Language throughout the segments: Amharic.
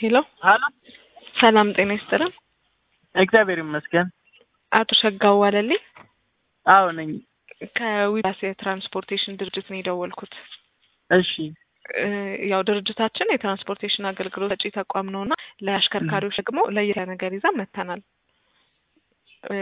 ሄሎ ሀሎ ሰላም ጤና ይስጥልን። እግዚአብሔር ይመስገን። አቶ ሸጋው ዋለልኝ አዎ ነኝ። ከዊላስ የትራንስፖርቴሽን ድርጅት ነው የደወልኩት። እሺ እ ያው ድርጅታችን የትራንስፖርቴሽን አገልግሎት ሰጪ ተቋም ነው እና ለአሽከርካሪዎች ደግሞ ለየት ያለ ነገር ይዛ መጥተናል። እ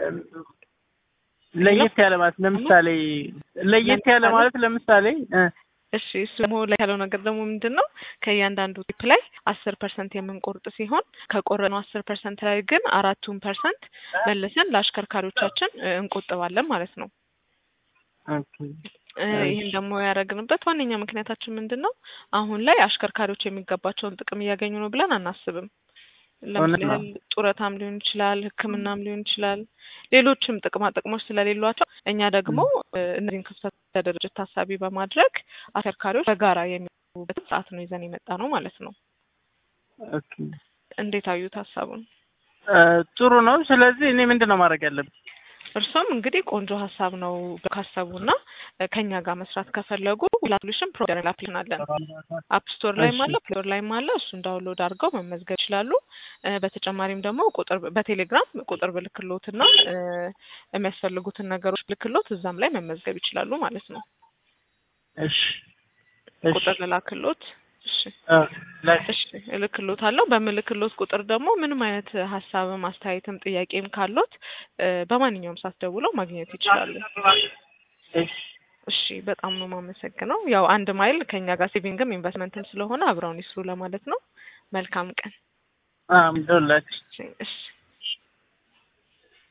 ለየት ያለ ማለት ለምሳሌ ለየት ያለ ማለት ለምሳሌ እ እሺ እሱ ደግሞ ላይ ያለው ነገር ደግሞ ምንድን ነው ከእያንዳንዱ ቲፕ ላይ አስር ፐርሰንት የምንቆርጥ ሲሆን ከቆረነው አስር ፐርሰንት ላይ ግን አራቱን ፐርሰንት መልሰን ለአሽከርካሪዎቻችን እ እንቆጥባለን ማለት ነው። ኦኬ እ ይህን ደግሞ ያደረግንበት ዋነኛ ምክንያታችን ምንድን ነው? አሁን ላይ አሽከርካሪዎች የሚገባቸውን ጥቅም እያገኙ ነው ብለን አናስብም። ለምሳሌ ያህል ጡረታም ሊሆን ይችላል፣ ሕክምናም ሊሆን ይችላል፣ ሌሎችም ጥቅማ ጥቅሞች ስለሌሏቸው እኛ ደግሞ እ እነዚህን ክፍተት ለድርጅት ታሳቢ በማድረግ አሽከርካሪዎች በጋራ የሚገቡበትን ሰዓት ነው ይዘን የመጣ ነው ማለት ነው። ኦኬ እንዴት አዩት ሀሳቡን? እ ጥሩ ነው። ስለዚህ እኔ ምንድን ነው ማድረግ ያለብኝ? እርሶም እንግዲህ ቆንጆ ሀሳብ ነው ካሰቡና እ ከኛ ጋር መስራት ከፈለጉ ላፕሊሽን ፕሮግራም ላፕሊሽን አለን አፕ ስቶር ላይም አለ ፕሌይ ስቶር ላይም አለ። እሱን ዳውንሎድ አድርገው መመዝገብ ይችላሉ። እ በተጨማሪም ደግሞ ቁጥር በቴሌግራም ቁጥር ብልክሎትና እ የሚያስፈልጉትን ነገሮች ብልክሎት እዛም ላይ መመዝገብ ይችላሉ ማለት ነው። እሺ እሺ ቁጥር ልላክሎት። እሺ እ ላይ እሺ እልክሎታለሁ። በምልክሎት ቁጥር ደግሞ ምንም አይነት ሀሳብም አስተያየትም ጥያቄም ካሎት እ በማንኛውም ሰዓት ደውለው ማግኘት ይችላሉ። እሺ እሺ በጣም ነው የማመሰግነው። ያው አንድ ማይል ከኛ ጋር ሴቪንግም ኢንቨስትመንትም ስለሆነ አብረውን ይስሩ ለማለት ነው። መልካም ቀን። አም ዶላች እሺ እሺ